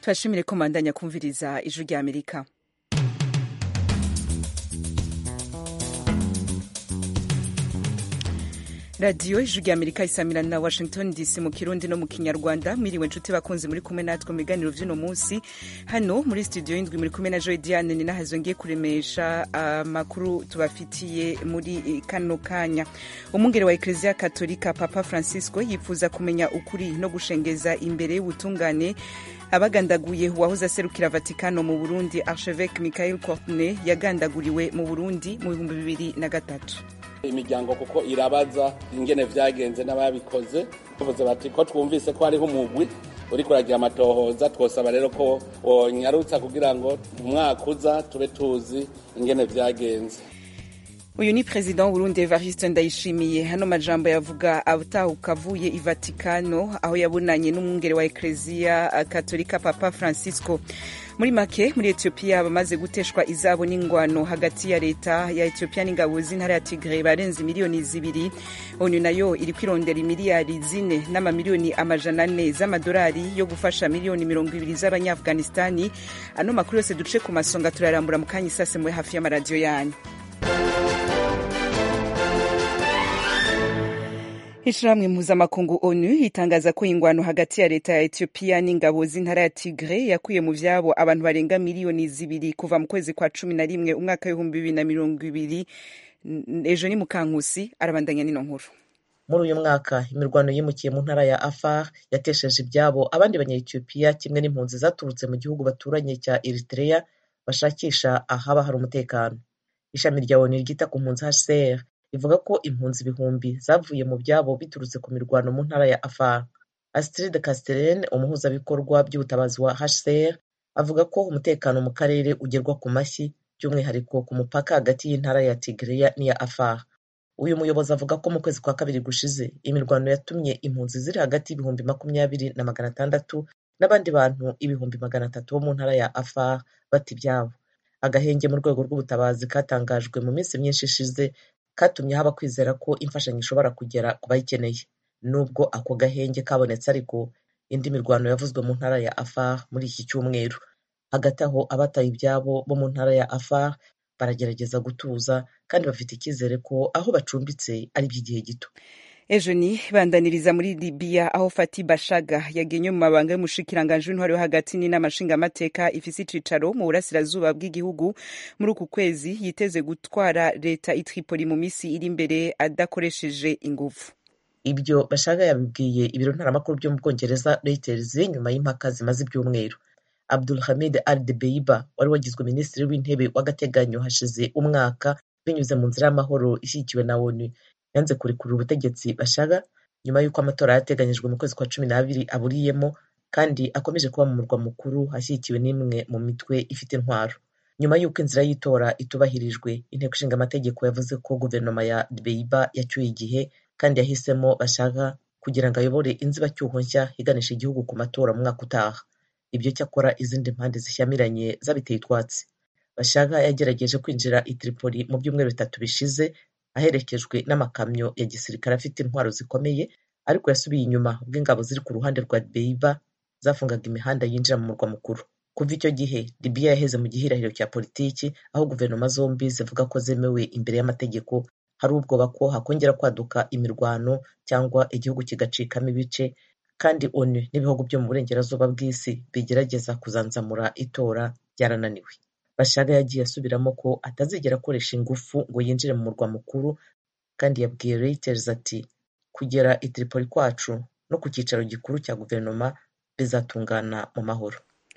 tubashimire ko mandanya kumviriza ijwi rya amerika radiyo ijwi rya amerika isamira na washington dc mu kirundi no mu kinyarwanda mwiriwe nshuti bakunzi muri kumwe natwe mu biganiro vy'uno munsi hano muri studio y'indwi muri kumwe na joy diane ni nahazo ngiye kuremesha amakuru uh, tubafitiye muri kano kanya umwungere wa ekleziya katolika papa francisco yifuza kumenya ukuri no gushengeza imbere y'ubutungane abagandaguye uwahoze aserukira vatikano mu burundi archevêque michael courtenay yagandaguriwe mu burundi mu bihumbi bibiri na gatatu imiryango kuko irabaza ingene vyagenze n'ababikoze bavuze bati ko twumvise ko hariho umugwi uriko uragira amatohoza twosaba rero ko wonyarutsa kugira ngo umwaka uza tube tuzi ingene vyagenze uyu ni perezida w'uburundi evariste ndayishimiye hano majambo yavuga atahuka avuye i vatikano aho yabonanye n'umwungere wa ekleziya katolika papa francisco muri make muri etiyopiya bamaze guteshwa izabo n'ingwano hagati ya leta ya etiyopiya n'ingabo z'intara ya tigre barenze miliyoni zibiri onu nayo iri kwirondera imiliyari zine n'amamiliyoni amajana ane z'amadolari yo gufasha miliyoni mirongo ibiri z'abanyaafghanistani ano makuru yose duce ku masonga turarambura mu kanya isase muri hafi y'amaradiyo yanyu ishirahamwe mpuzamakungu onu itangaza ko ingwano hagati ya leta ya etiyopiya n'ingabo z'intara ya tigre yakuye mu vyabo abantu barenga miliyoni zibiri kuva mu kwezi kwa cumi na rimwe umwaka w'ibihumbi bibiri na mirongo ibiri ejo ni mukankusi arabandanya n'ino nkuru muri uyu mwaka imirwano yimukiye mu ntara ya afar yatesheje ibyabo abandi banyayetiyopiya kimwe n'impunzi zaturutse mu gihugu baturanye cya eritrea bashakisha ahaba hari umutekano ishami rya onu ryita ku mpunzi hcr rivuga ko impunzi ibihumbi zavuye mu byabo biturutse ku mirwano mu ntara ya afar astrid castellen umuhuzabikorwa by'ubutabazi wa hcr avuga ko umutekano mu karere ugerwa ku mashyi by'umwihariko ku mupaka hagati y'intara ya tigreya n'iya afar uyu muyobozi avuga ko mu kwezi kwa kabiri gushize imirwano yatumye impunzi ziri hagati y'ibihumbi makumyabiri na magana atandatu n'abandi bantu ibihumbi magana atatu bo mu ntara ya afar bata ibyabo agahenge mu rwego rw'ubutabazi katangajwe mu minsi myinshi ishize katumye haba kwizera ko imfashanyo ishobora kugera ku bayikeneye nubwo ako gahenge kabonetse ariko indi mirwano yavuzwe mu ntara ya afar muri iki cyumweru hagati aho abataye ibyabo bo mu ntara ya afar baragerageza gutuza kandi bafite icyizere ko aho bacumbitse ari iby'igihe gito ejo ni bandaniriza muri libiya aho fati bashaga yagenye mu mabanga y'umushikiranganji w'intwari wo hagati n'inama nshingamateka ifise icicaro mu burasirazuba bw'igihugu muri uku kwezi yiteze gutwara leta i tripoli mu misi iri imbere adakoresheje inguvu ibyo bashaga yabibwiye ibiro ntaramakuru byo mu bwongereza reuters nyuma y'impaka zimaze ibyumweru abdul hamid al debeiba wari wagizwe minisitiri w'intebe w'agateganyo hashize umwaka binyuze mu nzira y'amahoro ishyigikiwe na onu yanze kurekurira ubutegetsi bashaga nyuma y'uko amatora yateganyijwe mu kwezi kwa cumi n'abiri aburiyemo kandi akomeje kuba mu murwa mukuru ashyigikiwe n'imwe mu mitwe ifite intwaro nyuma y'uko inzira y'itora itubahirijwe inteko ishinga amategeko yavuze ko guverinoma ya dbeiba yacyuye igihe kandi yahisemo bashaka kugira ngo ayobore inzibacyuho nshya iganisha igihugu ku matora mu mwaka utaha ibyo cyakora izindi mpande zishyamiranye zabiteye utwatsi bashaga yagerageje kwinjira i tripoli mu byumweru bitatu bishize aherekejwe n'amakamyo ya gisirikare afite intwaro zikomeye ariko yasubiye inyuma ubwo ingabo ziri ku ruhande rwa beiba zafungaga imihanda yinjira mu murwa mukuru kuva icyo gihe libiya yaheze mu gihirahiro cya politiki aho guverinoma zombi zivuga ko zemewe imbere y'amategeko hari ubwoba ko hakongera kwaduka imirwano cyangwa igihugu kigacikamo ibice kandi onu n'ibihugu byo mu burengerazuba bw'isi bigerageza kuzanzamura itora byarananiwe bashaga yagiye asubiramo ko atazigera akoresha ingufu ngo yinjire mu murwa mukuru kandi yabwiye reuters ati kugera i tripoli kwacu no ku cyicaro gikuru cya guverinoma bizatungana mu mahoro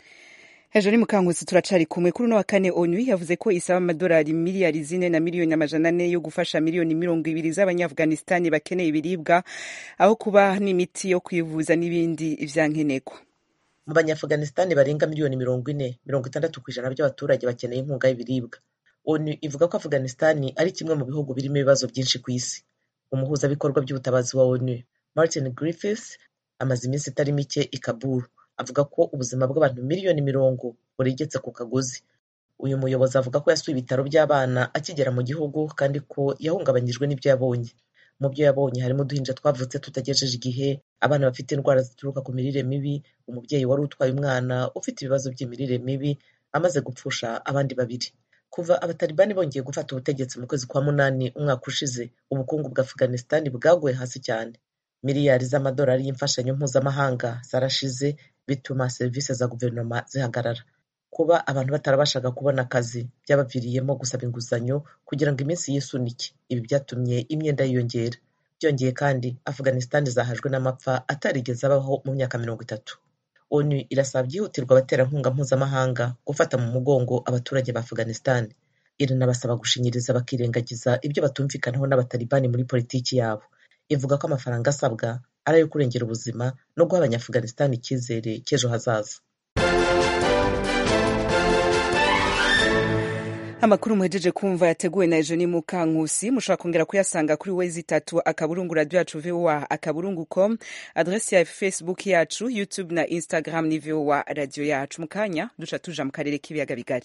hejuru mukankusi turacari kumwe kuri uno wa kane onu yavuze ko isaba amadolari miliyari zine na miliyoni amajana ane yo gufasha miliyoni mirongo ibiri z'abanyaafghanistani bakeneye ibiribwa aho kuba n'imiti yo kwivuza n'ibindi vyankenerwa mu banyaafghanistani barenga miliyoni mirongo ine mirongo itandatu ku ijana by'abaturage bakeneye inkunga y'ibiribwa onu ivuga ko afghanistani ari kimwe mu bihugu birimo ibibazo byinshi ku isi umuhuzabikorwa by'ubutabazi wa onu martin griffiths amaze iminsi itari mike i kabul avuga ko ubuzima bw'abantu miliyoni mirongo buregetse ku kagozi uyu muyobozi avuga ko yasuye ibitaro by'abana akigera mu gihugu kandi ko yahungabanyijwe n'ibyo yabonye mu byo yabonye harimo uduhinja twavutse tutagejeje igihe abana bafite indwara zituruka ku mirire mibi umubyeyi wari utwaye umwana ufite ibibazo by'imirire mibi amaze gupfusha abandi babiri kuva abatalibani bongeye gufata ubutegetsi mu kwezi kwa munani umwaka ushize ubukungu bwa afghanistan bwaguye hasi cyane miliyari z'amadolari y'imfashanyo mpuzamahanga zarashize bituma serivisi za guverinoma zihagarara kuba abantu batarabashaga kubona akazi byabaviriyemo gusaba inguzanyo kugira ngo iminsi yisunike ibi byatumye imyenda yiyongera byongeye kandi afghanistan zahajwe n'amapfa atarigeze abaho mu myaka mirongo itatu onu irasaba byihutirwa abaterankunga mpuzamahanga gufata mu mugongo abaturage ba afghanistan iranabasaba gushinyiriza bakirengagiza ibyo batumvikanaho n'abatalibani muri politiki yabo ivuga ko amafaranga asabwa ari ayo kurengera ubuzima no guha abanyaafghanistan icyizere cy'ejo hazaza amakuru muhejeje kumva yateguwe na ejo ni mukankusi mushobora kongera kuyasanga kuri wezi itatu akaburungu radio yacu voa akaburungu com adresi ya facebook yacu youtube na instagram ni voa radio yacu mu kanya duca tuja mu karere k'ibiyaga bigari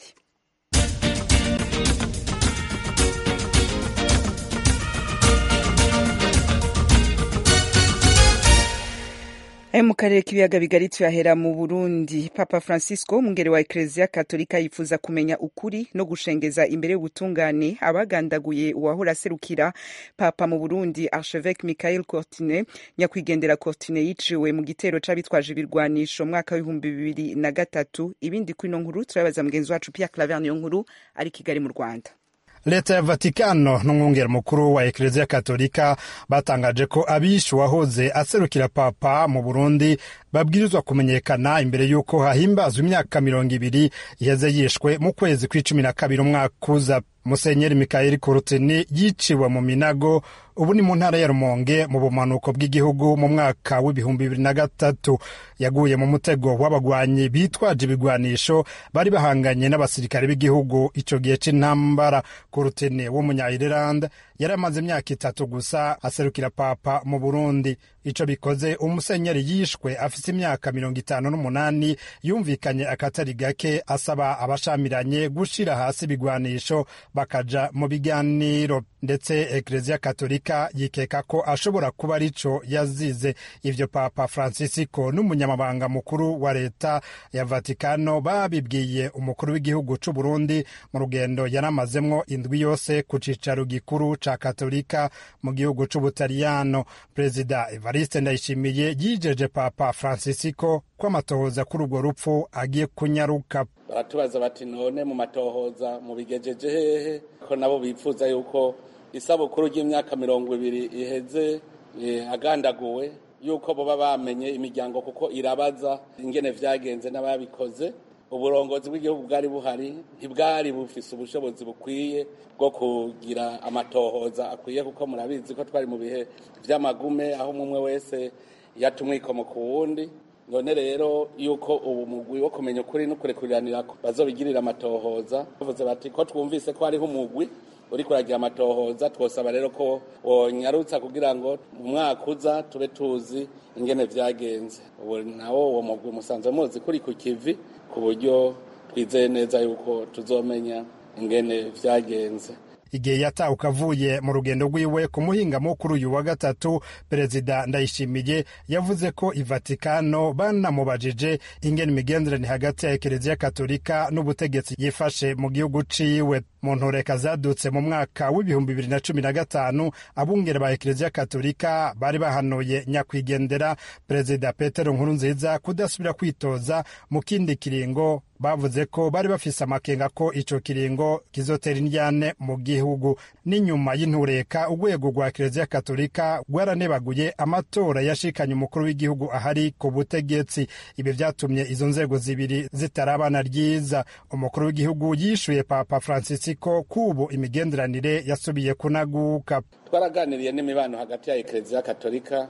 ayo mu karere k'ibiyaga bigari tuyahera mu burundi papa francisco umwungere wa ekereziya katolika yifuza kumenya ukuri no gushengeza imbere y'ubutungane abagandaguye uwahora aserukira papa mu burundi archevêque michael cortine nyakwigendera cortine yiciwe mu gitero c'abitwaje ibirwanisho mwaka w'ibihumbi bibiri na gatatu ibindi kuri ino nkuru turabaza mugenzi wacu pierre claver niyo nkuru ari kigali mu rwanda leta ya vatikano n'umwungeri mukuru wa ekereziya katolika batangaje ko abishe uwahoze aserukira papa mu burundi babwirizwa kumenyekana imbere y'uko hahimbazwa imyaka mirongo ibiri iheze yishwe mu kwezi kw'icumi na kabiri umwaka uza musenyeri mikayeli kurutini yiciwe mu minago ubu ni mu ntara ya rumonge mu bumanuko bw'igihugu mu mwaka w'ibihumbi bibiri na gatatu yaguye mu mutego w'abagwanyi bitwaje ibigwanisho bari bahanganye n'abasirikare b'igihugu ico gihe c'intambara kurutini w'umunya-ireland yari amaze imyaka itatu gusa aserukira papa mu burundi ico bikoze umusenyeri yishwe afise imyaka mirongo itanu n'umunani yumvikanye akatari gake asaba abashamiranye gushira hasi ibigwanisho bakaja mu biganiro ndetse ekereziya katolika yikeka ko ashobora kuba arico yazize ivyo papa francisco n'umunyamabanga mukuru wa leta ya vatikano babibwiye umukuru w'igihugu c'uburundi mu rugendo yaramazemwo indwi yose ku cicaro gikuru ca katolika mu gihugu c'ubutaliyano perezida evariste ndayishimiye yijeje papa francisco ko amatohoza kuri urwo rupfu agiye kunyaruka baratubaza bati none mu matohoza mubigejeje hehe ko nabo bifuza yuko isabukuru ry'imyaka mirongo ibiri iheze agandaguwe yuko boba bamenye imiryango kuko irabaza ingene vyagenze n'ababikoze uburongozi bw'igihugu bwari buhari ntibwari bufise ubushobozi bukwiye bwo kugira amatohoza akwiye kuko murabizi ko twari mu bihe vy'amagume aho umwe wese yata umwikomo ku wundi none rero yuko ubu mugwi wo kumenya ukuri no kurekuriranira bazobigirira amatohoza bavuze bati ko twumvise ko hariho umugwi uri kuragira amatohoza twosaba rero ko wonyarutsa kugira ngo mu mwaka uza tube tuzi ingene vyagenze ubu nawo uwo mugwi musanzwe muzi kuri ku kivi ku buryo twizeye neza yuko tuzomenya ingene vyagenze igihe yatahuka avuye mu rugendo rwiwe ku muhingamo kuri uyu wa gatatu perezida ndayishimiye yavuze ko ivatikano banamubajije ingene imigenderanire hagati ya ekereziya katolika n'ubutegetsi yifashe mu gihugu ciwe mu ntoreka zadutse mu mwaka w'ibihumbi bibiri na cumi na gatanu abungere ba ekereziya katolika bari bahanuye nyakwigendera perezida petero nkurunziza kudasubira kwitoza mu kindi kiringo bavuze ko bari bafise amakenga ko ico kiringo kizotera indyane mu gihugu n'inyuma y'intureka urwego rwa ekereziya katolika rwaranebaguye amatora yashikanye umukuru w'igihugu ahari ku butegetsi ibi vyatumye izo nzego zibiri zitarabana ryiza umukuru w'igihugu yishuye papa francisco kubu imigenderanire yasubiye kunaguka twaraganiriye n'imibano hagati ya ekereziya katolika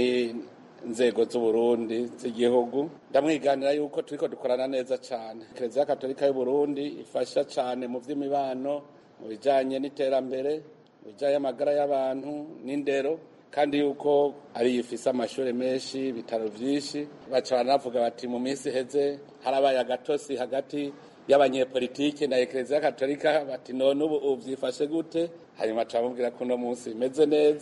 inzego z'uburundi z'igihugu ndamwiganira yuko turiko dukorana neza cyane ekereziya katolika y'uburundi ifasha cyane mu vy'imibano mu bijanye n'iterambere mu bijanye amagara y'abantu n'indero kandi yuko ari ifise amashuri menshi ibitaro vyinshi baca baranavuga bati mu minsi iheze harabaye agatosi hagati y'abanyepolitike na ekereziya katolika bati none ubu uvyifashe gute hanyuma turamubwira ko uno munsi bimeze neza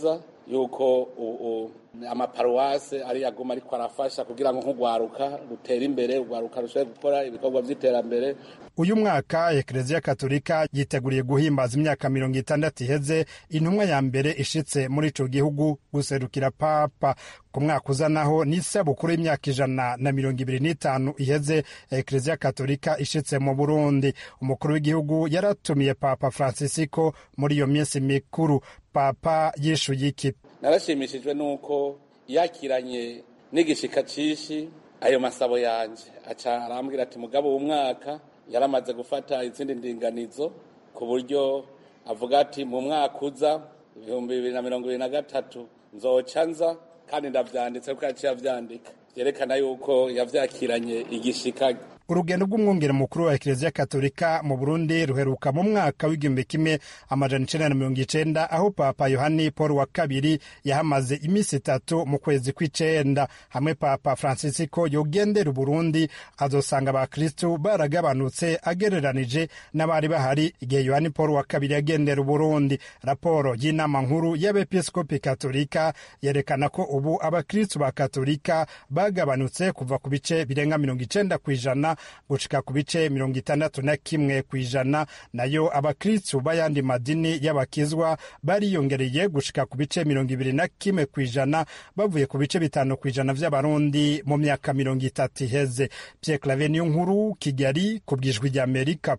yuko amaparuwase ari aguma ariko arafasha kugira ngo nk'urwaruka rutere imbere urwaruka rushobore gukora ibikorwa by'iterambere uyu mwaka ekereziya katolika yiteguriye guhimbaza imyaka mirongo itandatu iheze intumwa ya mbere ishitse muri ico gihugu guserukira papa ku mwaka uza naho ni isabukuru y'imyaka ijana na mirongo ibiri n'itanu iheze ekereziya katolika ishitse mu burundi umukuru w'igihugu yaratumiye papa francisco muri iyo minsi mikuru papa yishuye iki narashimishijwe n'uko yakiranye n'igishika cishi ayo masabo yanje aca arambwira ati mugabo w'umwaka yaramaze gufata izindi ndinganizo ku buryo avuga ati mu mwaka uza ibihumbi bibiri na mirongo ibiri na gatatu nzoca nza kandi ndavyanditse kuko yaciye avyandika vyerekana yuko yavyakiranye igishika urugendo rw'umwungere mukuru wa ekereziya katolika mu burundi ruheruka mu mwaka w'igihumbi kimwe amajana icenda na mirongo icenda aho papa yohani paul wa kabiri yahamaze iminsi itatu mu kwezi kw'icenda hamwe papa francisco yogendera uburundi azosanga abakristu baragabanutse agereranije n'abari bahari igihe yohani paul wa kabiri yagendera uburundi raporo y'inama nkuru y'abepiskopi katolika yerekana ko ubu abakristu ba katolika bagabanutse kuva ku bice birenga mirongo icenda kw'ijana gushika ku bice mirongo itandatu na kimwe ku ijana nayo abakristu b'ayandi madini y'abakizwa bariyongereye gushika ku bice mirongo ibiri na kimwe ku ijana bavuye ku bice bitanu ku ijana vy'abarundi mu myaka mirongo itatu iheze pierre clave niyo nkuru kigali ku bwijwi ry'amerika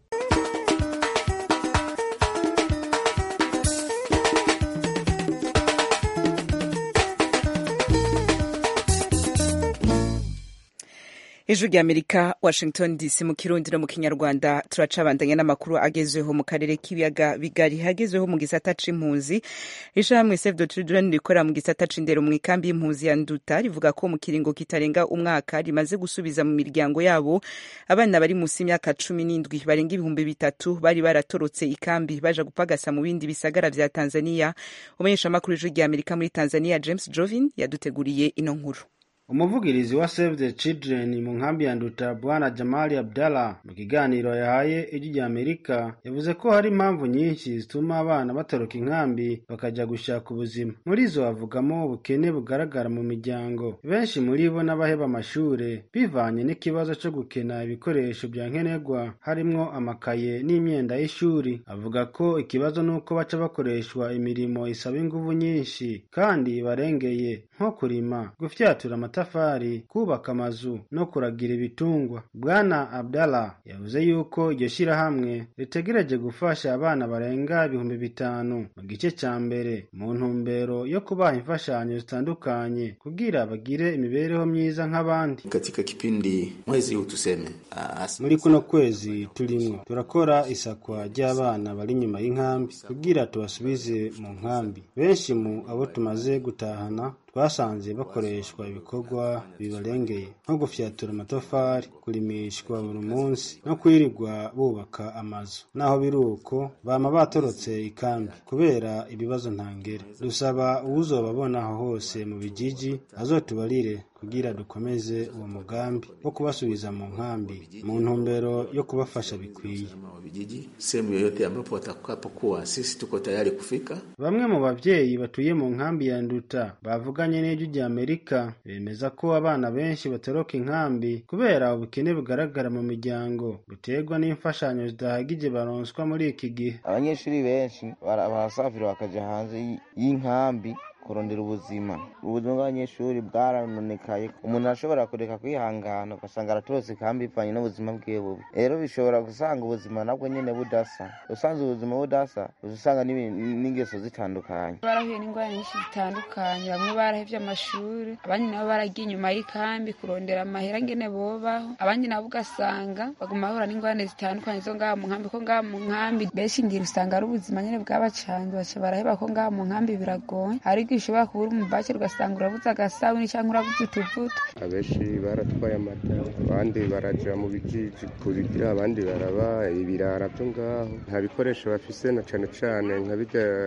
ijwi rya amerika washington dc mu kirundi no mu kinyarwanda turacabandanya n'amakuru agezweho mu karere k'ibiyaga bigari hagezweho mu gisata c'impunzi ishirahamwe save the children rikorera mu gisata c'indero mu ikambi y'impunzi ya nduta rivuga ko mu kiringo kitarenga umwaka rimaze gusubiza mu miryango yabo abana bari munsi y'imyaka cumi n'indwi barenga ibihumbi bitatu bari baratorotse ikambi baja gupagasa mu bindi bisagara vya tanzania umumenyeshamakuru w'ijwi rya amerika muri tanzania james jovin yaduteguriye ino nkuru umuvugirizi wa save the children mu nkambi ya nduta bwana jamali abdallah mu kiganiro yahaye ijwi rya amerika yavuze ko hari impamvu nyinshi zituma abana batoroka inkambi bakajya gushaka ubuzima muri zo havugamo ubukene bugaragara mu miryango benshi muri bo n'abaheba amashure bivanye n'ikibazo cyo gukena ibikoresho bya nkenerwa harimwo amakaye n'imyenda y'ishuri avuga ko ikibazo n'uko baca bakoreshwa imirimo isaba inguvu nyinshi kandi barengeye nko kurima gufyatura amatafari kubaka amazu no kuragira ibitungwa bwana abdallah yavuze yuko iryo shyirahamwe ritegereje gufasha abana barenga ibihumbi bitanu mu gice cya mbere mu ntumbero yo kubaha imfashanyo zitandukanye kugira bagire imibereho myiza nk'abandi katika kipindi mwezi huu tuseme muri kuno kwezi turimwo turakora isakwa ry'abana bari inyuma y'inkambi kugira tubasubize mu nkambi benshi mu abo tumaze gutahana twasanze bakoreshwa ibikorwa bibarengeye nko gufyatura amatafari kurimishwa buri munsi no kwirirwa bubaka amazu naho biri uko bama batorotse ikambi kubera ibibazo ntangere dusaba uwuzobabona aho hose mu bijiji azotubarire kugira dukomeze uwo mugambi wo kubasubiza mu nkambi mu ntumbero yo kubafasha bikwiye vijiji sehemu yoyote ambapo watakapokuwa sisi tuko tayari kufika bamwe mu bavyeyi batuye mu nkambi ya nduta bavuganye n'ijwi rya amerika bemeza ko abana benshi batoroka inkambi kubera ubukene bugaragara mu miryango buterwa n'imfashanyo zidahagije baronswa muri iki gihe abanyeshuri benshi barasafira bakaja hanze y'inkambi kurondera ubuzima ubuzima bw'abanyeshuri bwaranonekaye umuntu arashobora kureka kwihangana ugasanga aratorotse kandi bivanye n'ubuzima bwiwe bubi rero bishobora gusanga ubuzima nabwo nyene budasa usanze ubuzima budasa usanga n'ingeso zitandukanye barahuye n'ingwara nyinshi zitandukanye bamwe barahevye amashuri abandi nabo baragiye inyuma y'ikambi kurondera amahera ngene bobaho abandi nabo ugasanga baguma bahura n'ingorane zitandukanye zo ngaha mu nkambi ko ngaha mu nkambi benshi ngira usanga ari ubuzima nyene bwabacanze baca baraheba ko ngaha mu nkambi biragoye ariko ushobora kubura umubake ugasanga urabuze agasabuni cyangwa urabuze utuvuta abenshi baratwaye amata abandi baraja mu bijiji kubigira abandi baraba ibirara byo ngaho nta bikoresho bafise na cane cane nka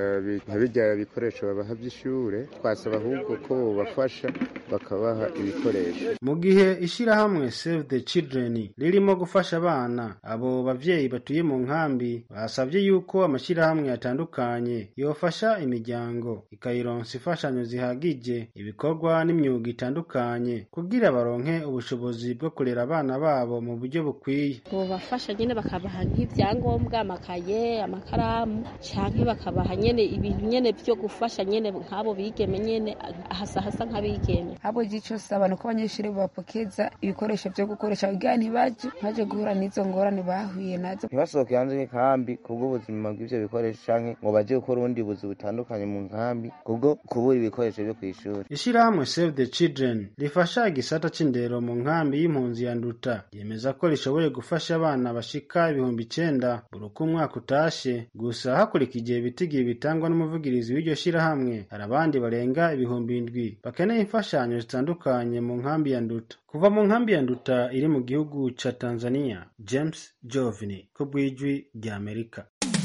birya bikoresho babaha vy'ishure twasaba ahubwo ko bobafasha bakabaha ibikoresho mu gihe ishirahamwe save the children ririmo gufasha abana abo bavyeyi batuye mu nkambi basavye yuko amashirahamwe atandukanye yofasha imiryango ikayironsa imfashanyo zihagije ibikorwa n'imyuga itandukanye kugira baronke ubushobozi bwo kurera abana babo mu buryo bukwiye bobafasha nyene bakabaha nk'ivyangombwa amakaye amakaramu canke bakabaha nyene ibintu nyene vyo gufasha nyene nk'abo bigeme nyene hasa hasa nk'abigeme ahubwo ico saba nuko abanyeshuri bapokeza ibikoresho vyo gukoresha kugira ntibaje ntaje guhura n'izo ngorane bahuye nazo ntibasohoke hanze y'inkambi kubw'ubuzima bw'ivyo bikoresho canke ngo baje gukora ubundi buzi butandukanye mu nkambi kubwo kubura ibikoresho vyo kw'ishuri ishirahamwe save the children rifasha igisata c'indero mu nkambi y'impunzi ya nduta yemeza ko rishoboye gufasha abana bashika ibihumbi icenda buri uko umwaka utashe gusa hakurikije ibitigiye bitangwa n'umuvugirizi w'iryo shirahamwe hari abandi barenga ibihumbi indwi bakeneye imfashanyo zitandukanye mu nkambi ya nduta kuva mu nkambi ya nduta iri mu gihugu ca tanzania james jovini ku bw'ijwi rya amerika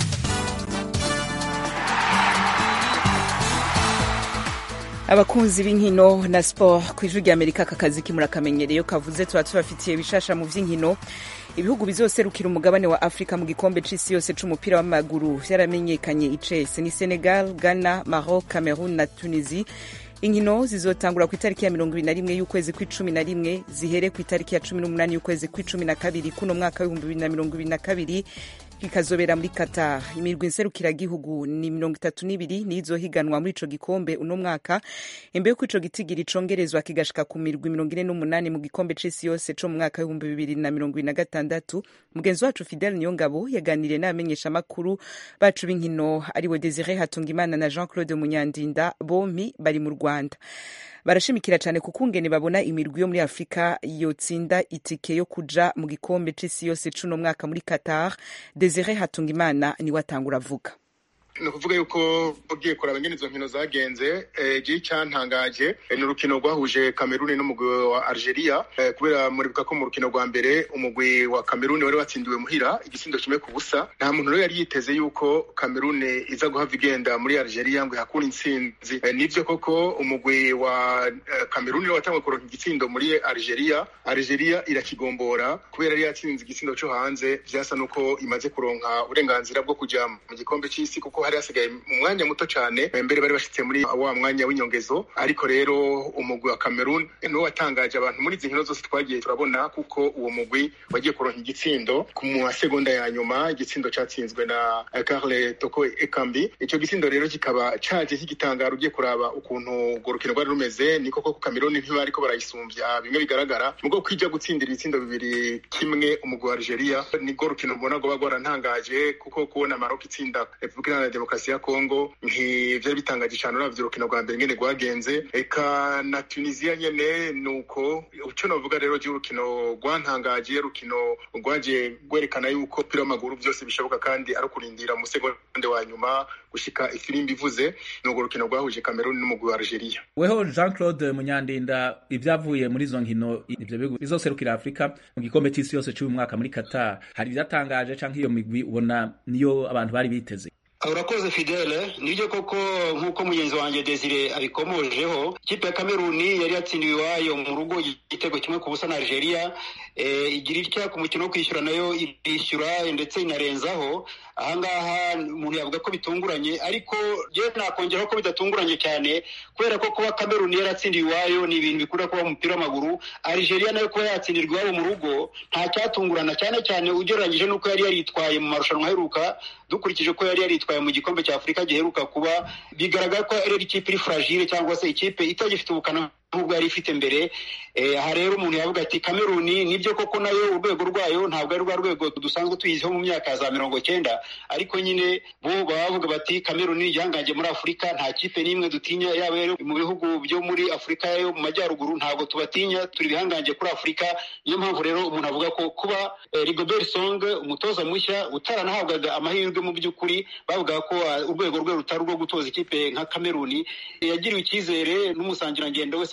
abakunzi b'inkino na sport ku ijwi rya amerika aka kazi kimurakamenyereye kavuze tuba tubafitiye bishasha mu vy'inkino ibihugu bizoserukira umugabane wa afurika mu gikombe c'isi yose c'umupira w'amaguru vyaramenyekanye icese ni senegal ghana maroc cameroon na tunisie inkino zizotangura ku itariki ya mirongo ibiri na rimwe y'ukwezi kw'icumi na rimwe zihere ku itariki ya cumi n'umunani y'ukwezi kw'icumi na kabiri kuno mwaka w'ibihumbi bibiri na mirongo ibiri na kabiri bikazobera muri Qatar imirwi nserukiragihugu ni mirongo itatu n'ibiri nizohiganwa muri ico gikombe uno mwaka imbere yuko ico gitigiri congerezwa kigashika ku mirwi mirongo ine n'umunani mu gikombe c'isi yose co mu mwaka w'ibihumbi bibiri na mirongo ibiri na gatandatu mugenzi wacu Fidel Niyongabo yaganiriye n'abamenyesha makuru bacu b'inkino ariwe Desire Hatungimana na Jean Claude Munyandinda bompi bari mu Rwanda barashimikira cyane kuko ungene babona imirwi yo muri afurika yotsinda itike yo kuja mu gikombe c'isi yose c'uno mwaka muri qatar desire hatungimana niwe atangura avuga ni ukuvuga yuko ugiye kuraba ingene izo nkino zagenze igihe cyantangaje ni urukino rwahuje kameruni n'umugwi wa algeria kubera muribuka ko mu rukino rwa mbere umugwi wa kameruni wari watsindiwe muhira igisindo kimwe ku busa nta muntu rero yari yiteze yuko kameruni iza guhava igenda muri algeria ngo ihakure intsinzi nibyo koko umugwi wa kameruni rero watangwe kuronka igitsindo muri algeria algeria irakigombora kubera yari yatsinze igisindo cyo hanze vyasa nuko imaze kuronka uburenganzira bwo kuja mu gikombe c'isi kuko hari hasigaye mu mwanya muto cyane mbere bari bashitse muri wa mwanya w'inyongezo ariko rero umugwi wa Cameroon niwo watangaje abantu muri izi nkino zose twagiye turabona kuko uwo mugwi wagiye kuronka igitsindo ku masegonda ya nyuma igitsindo catsinzwe na Carle Toko Ekambi ico gitsindo rero kikaba caje kigitangara ugiye kuraba ukuntu urwo rukino rwari rumeze niko koko Cameroon ntibariko barayisumbya bimwe bigaragara mubwo kwija gutsindira ibitsindo bibiri kimwe umugwi wa Algeria nibwo rukino mbona rwoba rwarantangaje kuko kubona Maroc itsinda Republika Iharanira Demokarasi ya Kongo ntivyari bitangaje cane uravye urukino rwa mbere ngene rwagenze eka na Tunisia nyene nuko ico novuga rero ry'urukino rwantangaje rukino rwaje rwerekana yuko umupira w'amaguru vyose bishoboka kandi ari ukurindira mu segonde wa nyuma gushika ifirimbi ivuze n'urwo rukino rwahuje Cameroon n'umugwi wa Algeria weho Jean Claude Munyandinda ivyavuye muri izo nkino ivyo bihugu bizoserukira Afrika mu gikombe c'isi yose c'uyu mwaka muri Qatar hari ivyatangaje canke iyo migwi ubona niyo abantu bari biteze urakoze fidele nibyo koko nk'uko mugenzi wanjye desire abikomojeho ikipe ya kameruni yari yatsindiwe iwayo mu rugo igitego kimwe ku busa na algeria igira itya ku mukino wo kwishyura nayo irishyura ndetse inarenzaho ahangaha umuntu yavuga ko bitunguranye ariko yewe nakongeraho ko bidatunguranye cyane kubera ko kuba kameruni yaratsindiwe iwayo ni ibintu bikunda kuba mu mupira w'amaguru algeria nayo kuba yatsindirwa iwabo mu rugo nta cyatungurana cyane cyane ugereranyije n'uko yari yaritwaye mu marushanwa aheruka dukurikije ko yari yaritwaye mu gikombe cya afurika giheruka kuba bigaragara ko ari ikipe iri fragile cyangwa se ikipe itagifite ubukana nk'ubwo yari ifite mbere aha rero umuntu yavuga ati kameruni nibyo koko nayo urwego rwayo ntabwo ari rwa rwego dusanzwe tuyiziho mu myaka ya za mirongo cyenda ariko nyine bo baba bavuga bati kameruni igihangange muri afurika nta kipe n'imwe dutinya yaba rero mu bihugu byo muri afurika yo mu majyaruguru ntabwo tubatinya turi ibihangange kuri afurika niyo mpamvu rero umuntu avuga ko kuba rigobert song umutoza mushya utaranahabwaga amahirwe mu by'ukuri bavuga ko urwego rwe rutari urwo gutoza ikipe nka kameruni yagiriwe icyizere n'umusangirangendo we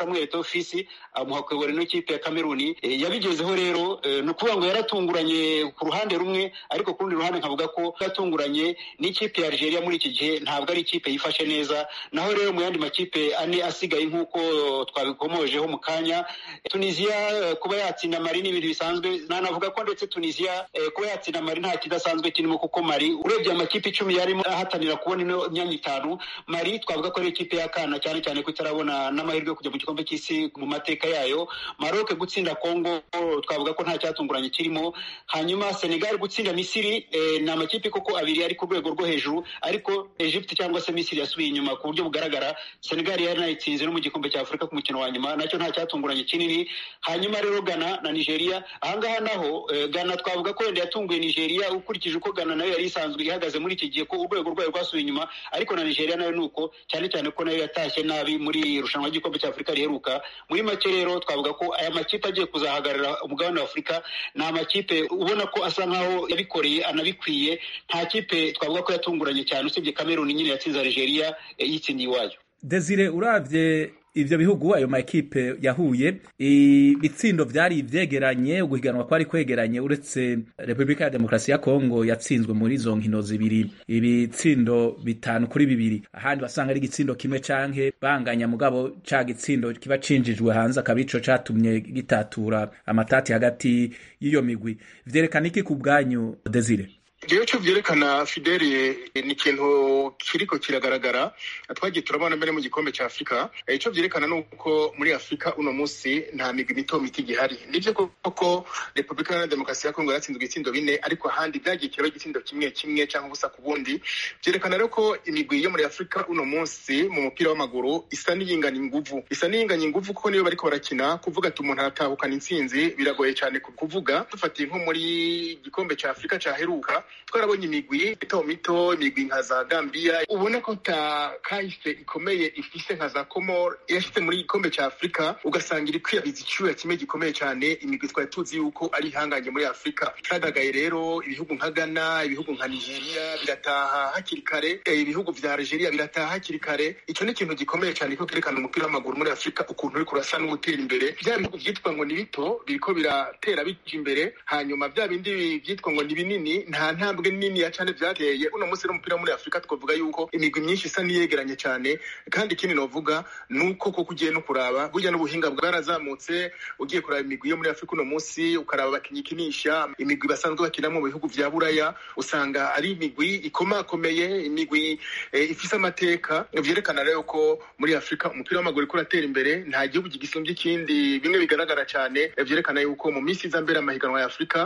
samuel tofisi amuha kuyobora ino kipe ya kameruni yabigezeho rero ni ukuvuga ngo yaratunguranye ku ruhande rumwe ariko ku rundi ruhande nkavuga ko yatunguranye n'ikipe ya algeria muri iki gihe ntabwo ari ikipe yifashe neza naho rero mu yandi makipe ane asigaye nk'uko twabikomojeho mu kanya tunisiya kuba yatsinda mari ni ibintu bisanzwe nanavuga ko ndetse tunisiya kuba yatsinda mari nta kidasanzwe kirimo kuko mari urebye amakipe icumi yarimo ahatanira kubona ino myanya itanu mari twavuga ko ari ikipe y'akana cyane cyane ko itarabona n'amahirwe yo kujya mu gikombe cy'isi mu mateka yayo maroc gutsinda congo twavuga ko nta cyatunguranye kirimo hanyuma senegal gutsinda misiri ni amakipe koko abiri ari ku rwego rwo hejuru ariko egypte cyangwa se misiri yasubiye inyuma ku buryo bugaragara senegal yari nayitsinze no mu gikombe cya afurika ku mukino wa nyuma nacyo nta cyatunguranye kinini hanyuma rero ghana na nigeria ahangaha naho ghana twavuga ko wenda yatunguye nigeria ukurikije uko ghana nayo yari isanzwe ihagaze muri iki gihe ko urwego rwayo rwasubiye inyuma ariko na nigeria nayo ni uko cyane cyane ko nayo yatashye nabi muri irushanwa ry'igikombe cya afurika riheruka muri make rero twavuga ko aya makipe agiye kuzahagarara umugabane wa afurika ni amakipe ubona ko asa nkaho yabikoreye anabikwiye nta kipe twavuga ko yatunguranye cyane usibye kameruni nyine yatsinze algeria yitsindiye iwayo desire urabye ivyo bihugu ayo makipe yahuye ibitsindo vyari ivyegeranye uguhiganwa kwari kwegeranye uretse repubulika ya demokarasi ya kongo yatsinzwe muri izo nkino zibiri ibitsindo bitanu kuri bibiri ahandi basanga ari igitsindo kimwe canke banganya mugabo ca gitsindo kiba cinjijwe hanze akaba ico catumye gitatura amatati hagati y'iyo migwi vyerekana iki ku bwanyu desire rero cyo byerekana fideli ni ikintu kiriko kiragaragara twagiye turabona mbere mu gikombe cya afurika icyo byerekana ni uko muri afurika uno munsi nta migwi mito mito igihari nibyo koko repubulika ya demokarasi ya kongo yatsinzwe ibitsindo bine ariko ahandi byagiye kiraba igitsindo kimwe kimwe cyangwa ubusa ku bundi byerekana rero ko imigwi yo muri afurika uno munsi mu mupira w'amaguru isa n'iyingana inguvu isa n'iyingana inguvu kuko niyo bariko barakina kuvuga ati umuntu aratahukana intsinzi biragoye cyane kuvuga dufatiye nko muri gikombe cya afurika cyaheruka twarabonye imigwi mito mito imigwi nka za gambia ubona ko ta kahise ikomeye ifise nka za komor yashyize muri gikombe cya afurika ugasanga iri kwiyabiza icyuya kimwe gikomeye cyane imigwi twari tuzi yuko ari ihangange muri afurika cyadagaye rero ibihugu nka ghana ibihugu nka nigeria birataha hakiri kare ibihugu vya algeria birataha hakiri kare icyo ni ikintu gikomeye cyane ko kerekana umupira w'amaguru muri afurika ukuntu uri kurasa n'ugutera imbere bya bihugu byitwa ngo ni bito biriko biratera bija imbere hanyuma bya bindi byitwa ngo ni binini nta ntambwe nini ya cyane byateye uno munsi n'umupira muri afurika twavuga yuko imigwi myinshi isa niyegeranye cyane kandi ikindi novuga ni uko koko ugiye no kuraba burya n'ubuhinga bwarazamutse ugiye kuraba imigwi yo muri afurika uno munsi ukaraba abakinnyi ikinisha imigwi basanzwe bakinamo mu bihugu vya buraya usanga ari imigwi ikomakomeye imigwi ifise amateka vyerekana rero ko muri afurika umupira w'amaguru uriko uratera imbere nta gihugu gisumbye ikindi bimwe bigaragara cyane vyerekana yuko mu minsi iza mbere amahiganwa ya afurika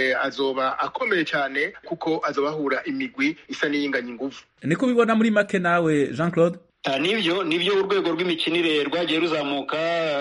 azoba akomeye cyane kuko azoba ahura imigwi isa n'iyinganya inguvu niko ubibona muri make nawe jean claude nibyo nibyo urwego rw'imikinire rwagiye ruzamuka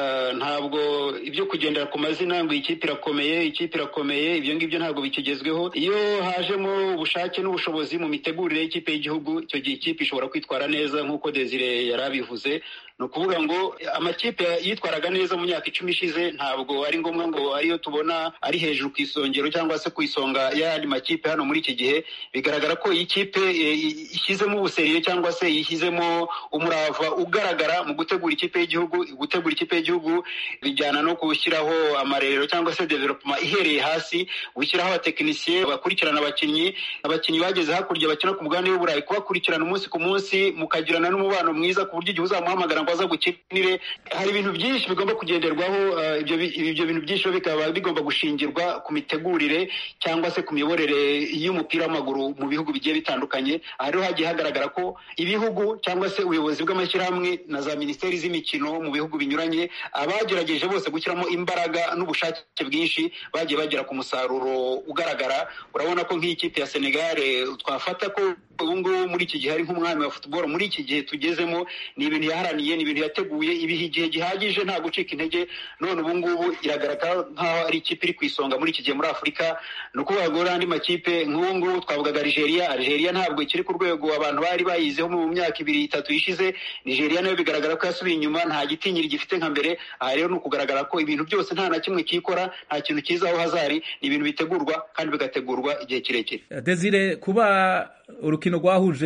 ntabwo ibyo kugendera ku mazina ngo ikipe irakomeye ikipe irakomeye ibyo ngibyo ntabwo bikigezweho iyo hajemo ubushake n'ubushobozi mu mitegurire y'ikipe y'igihugu icyo gihe ikipe ishobora kwitwara neza nk'uko desire yari abivuze ni ukuvuga ngo amakipe yitwaraga neza mu myaka icumi ishize ntabwo ari ngombwa ngo ariyo tubona ari hejuru ku isongero cyangwa se ku isonga y'ayandi makipe hano muri iki gihe bigaragara ko iyi kipe ishyizemo ubuseriye cyangwa se yishyizemo umurava ugaragara mu gutegura ikipe y'igihugu gutegura ikipe y'igihugu bijyana no gushyiraho amarerero cyangwa se development ihereye hasi gushyiraho abatekinisiye bakurikirana abakinnyi abakinnyi bageze hakurya bakina ku mugabane w'uburayi kubakurikirana umunsi ku munsi mukagirana n'umubano mwiza ku buryo igihe uzamuhamagara ngo aza gukinire hari ibintu byinshi bigomba kugenderwaho ibyo bintu byinshi bikaba bigomba gushingirwa ku mitegurire cyangwa se ku miyoborere y'umupira w'amaguru mu bihugu bigiye bitandukanye aha rero hagiye hagaragara ko ibihugu cyangwa se ubuyobozi bw'amashyirahamwe na za minisiteri z'imikino mu bihugu binyuranye abagerageje bose gushyiramo imbaraga n'ubushake bwinshi bagiye bagera ku musaruro ugaragara urabona ko nk'iyi kipe ya senegare twafata ko ubu ngubu muri iki gihe ari nk'umwami wa futuboro muri iki gihe tugezemo ni ibintu yaharaniye ni ibintu yateguye ibiha igihe gihagije nta gucika intege none ubu ngubu iragaragara nk'aho ari ikipe iri ku isonga muri iki gihe muri afurika ni ukuvuga ngo andi makipe nk'ubu ngubu twavugaga algeria algeria ntabwo ikiri ku rwego abantu bari bayizeho mu myaka ibiri itatu ishize nigeria nayo bigaragara ko yasubiye inyuma nta gitinyiri gifite nka mbere aha rero ni ukugaragara ko ibintu byose nta na kimwe kikora nta kintu kizaho hazari ni ibintu bitegurwa kandi bigategurwa igihe kirekire desire kuba urukino rwahuje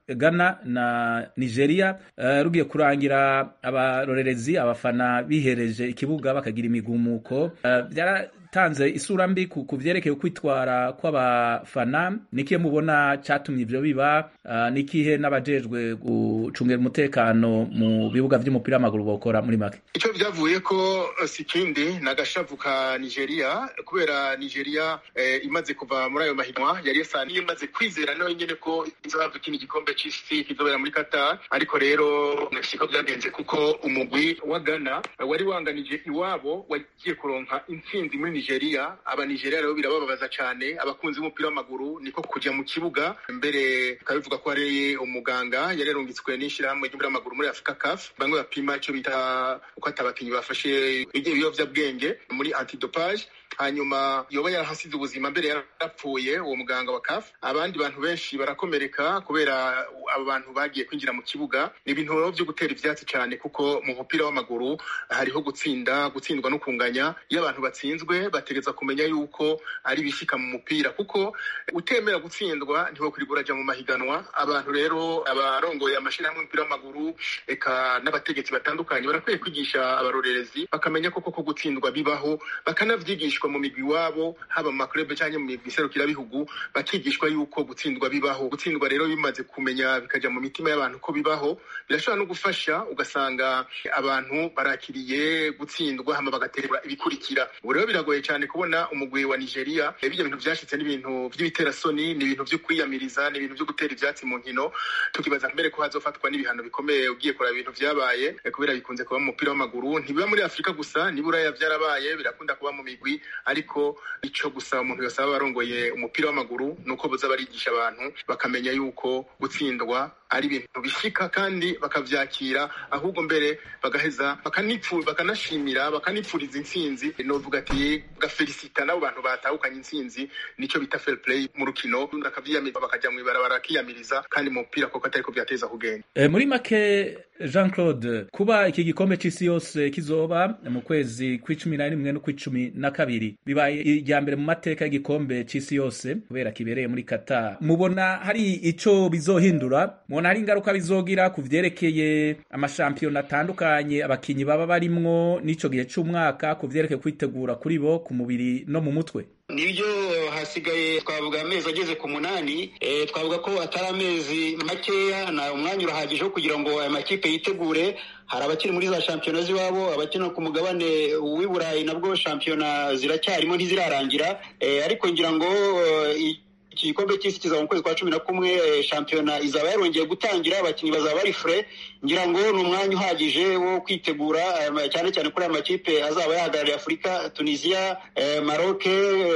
Ghana na Nigeria uh, rugiye kurangira abarorerezi abafana bihereje ikibuga bakagira imigumuko uh, byaratanze isura mbi ku vyerekeye kwitwara kw'abafana nikihe mubona catumye ivyo biba uh, nikihe n'abajejwe gucungira umutekano mu bibuga vy'umupira w'amaguru bokora muri make ico vyavuye ko sikindi nagashavu ka Nigeria kubera Nigeria eh, imaze kuva muri ayo mahiganwa yari yasa imaze kwizera nayo nyene ko izohava ikindi gikombe c'isi kizobera muri Qatar ariko rero siko byagenze kuko umugwi wa Ghana wari wanganije iwabo wagiye kuronka intsinzi muri Nigeria aba Nigeria rero birabababaza cyane abakunzi b'umupira w'amaguru niko kuja mu kibuga mbere kabivuga ko ari umuganga yari yarungitswe n'ishirahamwe ry'umupira w'amaguru muri Africa CAF bamwe bapima ico bita uko atabakinyi bafashe ibiyovyabwenge muri antidopage hanyuma yoba yarahasize ubuzima mbere yarapfuye uwo muganga wa CAF abandi bantu benshi barakomereka kubera abo bantu bagiye kwinjira mu kibuga ni ibintu vyo gutera ivyatsi cyane kuko mu mupira w'amaguru hariho gutsinda gutsindwa no kunganya iyo abantu batsinzwe bategeza kumenya yuko ari bishika mu mupira kuko utemera gutsindwa ntiwokwirwa uraja mu mahiganwa abantu rero abarongoye amashirahamwe y'umupira w'amaguru eka n'abategetsi batandukanye barakwiye kwigisha abarorerezi bakamenya koko ko gutsindwa bibaho bakanavyigishwa mu migwi wabo haba mu maklube canke mu migwi iserukirabihugu bakigishwa yuko gutsindwa bibaho gutsindwa rero bimaze kumenya bikaja mu mitima y'abantu ko bibaho birashobora no gufasha ugasanga abantu barakiriye gutsindwa hama bagaterwa ibikurikira ubu rero biragoye cyane kubona umugwi wa Nigeria ibyo bintu vyashitse n'ibintu vy'ibiterasoni ni ibintu vyo kwiyamiriza ni ibintu vyo gutera ivyatsi mu nkino tukibaza mbere ko hazofatwa n'ibihano bikomeye ugiye kuraba ibintu vyabaye kubera bikunze kuba mu mupira w'amaguru ntibiba muri Afurika gusa niburaya vyarabaye birakunda kuba mu migwi ariko ico gusa umuntu yose aba arongoye umupira w'amaguru nuko boza barigisha abantu bakamenya yuko gutsindwa ari ibintu bishika kandi bakavyakira ahubwo mbere bagaheza bakanashimira bakanipfuriza intsinzi novuga ati gafelicita n'abo bantu batahukanye intsinzi nico bita fair play mu rukino bakavyiyamiriza bakaja mw'ibarabara bakiyamiriza kandi mu mupira koko atariko vyateza kugenda e, muri make Jean Claude kuba iki gikombe c'isi yose kizoba mu kwezi kw'icumi na rimwe no kw'icumi na kabiri bibaye irya mbere mu mateka y'igikombe c'isi yose kubera kibereye muri Qatar mubona hari ico bizohindura mubona hari ingaruka bizogira ku vyerekeye amashampiyona atandukanye abakinyi baba barimwo n'ico gihe c'umwaka ku vyerekeye kwitegura kuri bo ku mubiri no mu mutwe nibyo hasigaye twavuga amezi ageze ku munani e, twavuga ko atari amezi makeya na umwanya urahagije wo kugira ngo aya makipe yitegure hari abakiri muri za shampiyona z'iwabo abakina ku mugabane w'i burayi nabwo shampiyona ziracyarimo ntizirarangira e, ariko ngira ngo iki gikombe cy'isi kizaba mu kwezi kwa cumi na kumwe shampiyona izaba yarongeye gutangira abakinnyi bazaba bari fure ngira ngo ni umwanya uhagije wo kwitegura cyane cyane kuri aya makipe azaba yahagarariye afurika tunisiya maroke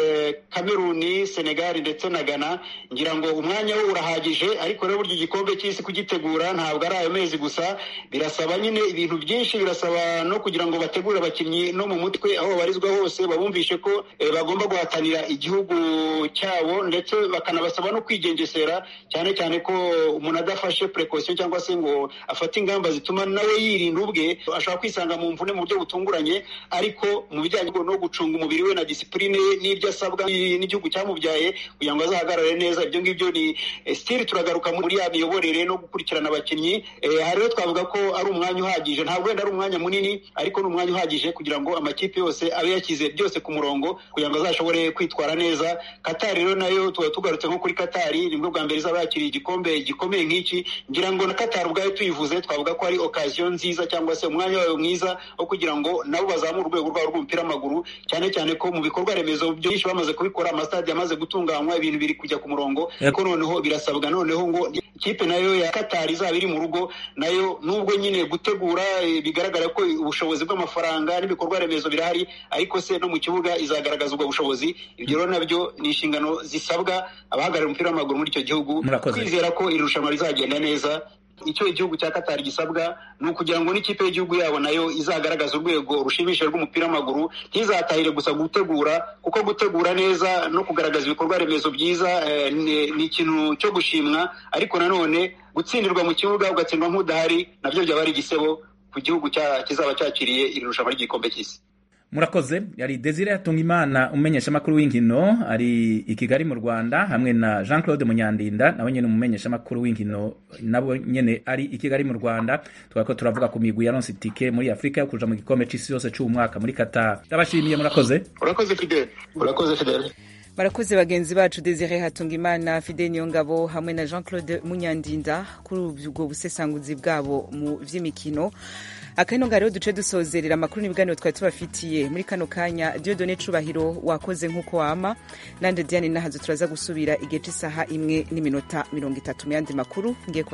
kameruni senegali ndetse na ghana ngira ngo umwanya wo urahagije ariko rero burya igikombe cy'isi kugitegura ntabwo ari ayo mezi gusa birasaba nyine ibintu byinshi birasaba no kugira ngo bategure abakinnyi no mu mutwe aho babarizwa hose babumvishe ko bagomba guhatanira igihugu cyabo ndetse bakanabasaba no kwigengesera cyane cyane ko umuntu adafashe precaution cyangwa se ngo afate ingamba zituma nawe yirinda ubwe ashobora kwisanga mu mvune mu buryo butunguranye ariko mu bijyanye no gucunga umubiri we na disipurine ye n'ibyo asabwa n'igihugu cyamubyaye kugira ngo azahagarare neza ibyo ngibyo ni stili turagaruka muri ya miyoborere no gukurikirana abakinnyi aha rero twavuga ko ari umwanya uhagije ntabwo wenda ari umwanya munini ariko ni umwanya uhagije kugira ngo amakipe yose abe yashyize byose ku murongo kugira ngo azashobore kwitwara neza katari rero nayo tuba tugarutse nko kuri katari nibwo bwa mbere izaba yakiriye igikombe gikomeye nk'iki ngira ngo na katari ubwayo tuyivuze twavuga ko ari okaziyo nziza cyangwa se umwanya wayo mwiza wo kugira ngo nabo bazamure urwego rwabo rw'umupira w'amaguru cyane cyane ko mu bikorwa remezo byinshi bamaze kubikora amasitade yamaze gutunganywa ibintu biri kujya ku murongo ariko noneho birasabwa noneho ngo ikipe nayo ya katari izaba iri mu rugo nayo nubwo nyine gutegura bigaragara ko ubushobozi bw'amafaranga n'ibikorwa remezo birahari ariko se no mu kibuga izagaragaza ubwo bushobozi ibyo rero nabyo ni inshingano zisabwa abahagarariye umupira w'amaguru muri icyo gihugu kwizera ko iri rushanwa rizagenda neza icyo igihugu cya katari gisabwa ni ukugira ngo n'ikipe y'igihugu yabo nayo izagaragaza urwego rushimishije rw'umupira w'amaguru ntizatahire gusa gutegura kuko gutegura neza no kugaragaza ibikorwa remezo byiza ni ikintu cyo gushimwa ariko nanone gutsindirwa mu kibuga ugatsindwa nk'udahari nabyo byaba ari igisebo ku gihugu kizaba cyakiriye iri rushanwa ry'igikombe cy'isi murakoze yari desire yatunga imana umumenyeshamakuru w'inkino ari i kigali mu rwanda hamwe na jean claude munyandinda nawe nyine umumenyeshamakuru w'inkino nabo nyine ari i kigali mu rwanda tukaba ko turavuga ku migwi yaronse itike muri afurika yo kuja mu gikombe c'isi yose c'umwaka muri qatar ndabashimiye murakoze urakoze fidele urakoze fidele barakoze bagenzi bacu desire hatungimana fide niyongabo hamwe na jean claude munyandinda kuri ubwo busesanguzi bwabo mu vy'imikino akano nga rero duce dusozerera amakuru n'ibiganiro twari tubafitiye muri kano kanya diodone cubahiro wakoze nk'uko wama nande diane nahazo turaza gusubira igihe c'isaha imwe n'iminota mirongo itatu mu yandi makuru ngiye